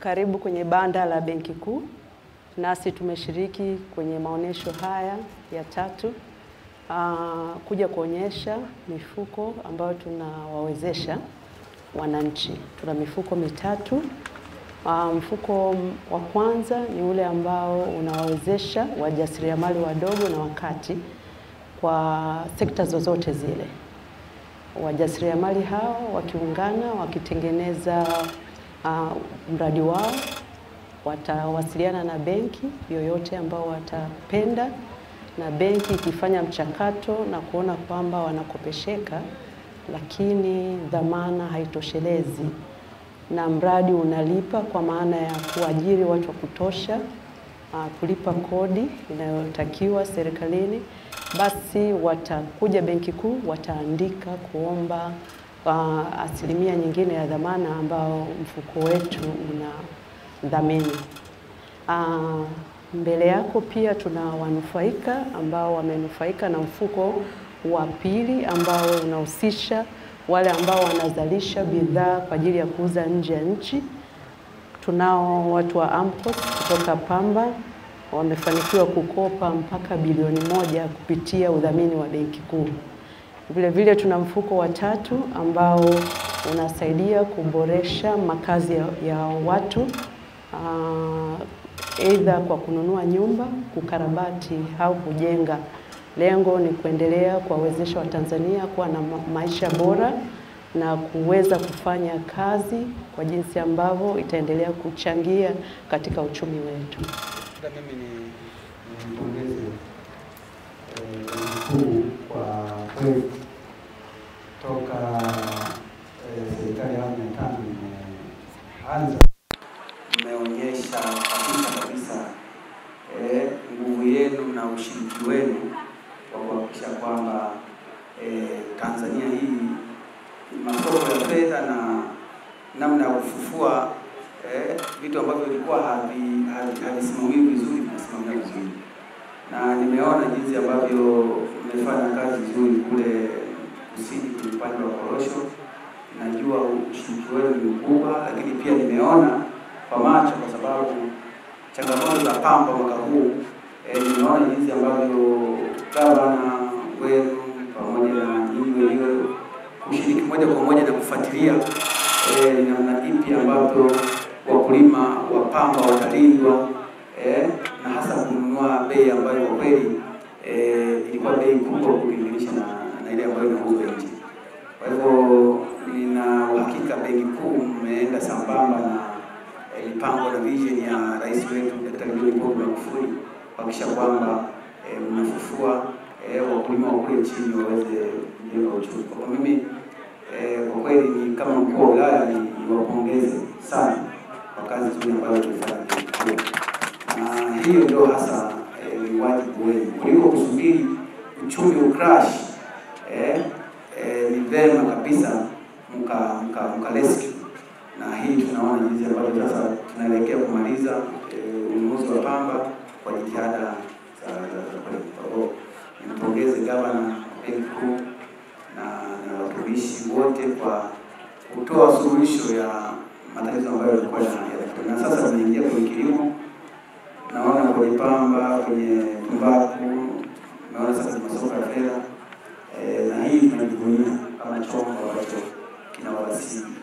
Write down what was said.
Karibu kwenye banda la Benki Kuu. Nasi tumeshiriki kwenye maonyesho haya ya tatu aa, kuja kuonyesha mifuko ambayo tunawawezesha wananchi. Tuna mifuko mitatu. Aa, mfuko wa kwanza ni ule ambao unawawezesha wajasiriamali wadogo na wakati kwa sekta zozote zile. Wajasiriamali hao wakiungana wakitengeneza uh, mradi wao watawasiliana na benki yoyote ambao watapenda, na benki ikifanya mchakato na kuona kwamba wanakopesheka, lakini dhamana haitoshelezi na mradi unalipa kwa maana ya kuajiri watu wa kutosha, uh, kulipa kodi inayotakiwa serikalini, basi watakuja Benki Kuu wataandika kuomba uh, asilimia nyingine ya dhamana ambao mfuko wetu una dhamini. Uh, mbele yako pia tuna wanufaika ambao wamenufaika na mfuko wa pili ambao unahusisha wale ambao wanazalisha bidhaa kwa ajili ya kuuza nje ya nchi. Tunao watu wa AMCOS kutoka Pamba wamefanikiwa kukopa mpaka bilioni moja kupitia udhamini wa Benki Kuu. Vile vile tuna mfuko wa tatu ambao unasaidia kuboresha makazi ya, ya watu aidha uh, kwa kununua nyumba, kukarabati au kujenga. Lengo ni kuendelea kuwawezesha Watanzania kuwa na maisha bora na kuweza kufanya kazi kwa jinsi ambavyo itaendelea kuchangia katika uchumi wetu. Mimi ni nimpongeze mkuu kwa kweli toka serikali ya awamu ya tano imeanza, mmeonyesha kabisa kabisa nguvu yenu na ushiriki wenu wa kuhakikisha kwamba Tanzania hii masoko ya fedha na namna ya kufufua eh, vitu ambavyo vilikuwa havisimamiwi vizuri vinasimamiwa vizuri, na nimeona jinsi ambavyo mmefanya kazi nzuri kule kusini kwenye upande wa korosho. Najua ushiriki wenu ni mkubwa, lakini pia nimeona kwa macho, kwa sababu changamoto za pamba mwaka huu eh, nimeona jinsi ambavyo gavana wenu pamoja na nyinyi wenyewe kushiriki moja kwa moja na kufuatilia eh, ni namna ipi ambavyo wakulima wa pamba watalindwa eh, na hasa kununua bei ambayo kwa kweli eh, ilikuwa bei kubwa ukilinganisha na, na ile ambayo inauzwa nje. Kwa hivyo nina uhakika Benki Kuu mmeenda sambamba na eh, mipango na vision ya rais wetu Daktari John Pombe Magufuli kuhakikisha kwamba eh, mnafufua eh, wakulima wa kule chini waweze kujenga uchumi. Kwa mimi eh, kwa kweli ni kama mkuu wa wilaya ni niwapongeze sana kwa kazi nzuri ambayo tumefanya na hiyo ndio hasa ni eh, wajibu wenu kuliko kusubiri uchumi ucrash. Eh, eh, ni vema kabisa mka mka, mka rescue, na hii tunaona jinsi ambavyo sasa tunaelekea kumaliza ununuzi wa pamba kwa jitihada za kweli. Kwa hivyo nimpongeze gavana Benki Kuu na na watumishi wote kwa kutoa suluhisho ya matatizo ambayo yalikuwa yanatokea, na sasa tunaingia kwenye kilimo. Naona kwenye pamba, kwenye tumbaku, naona sasa masoko ya fedha e, na hii tunajivunia kama chombo ambacho kinawasili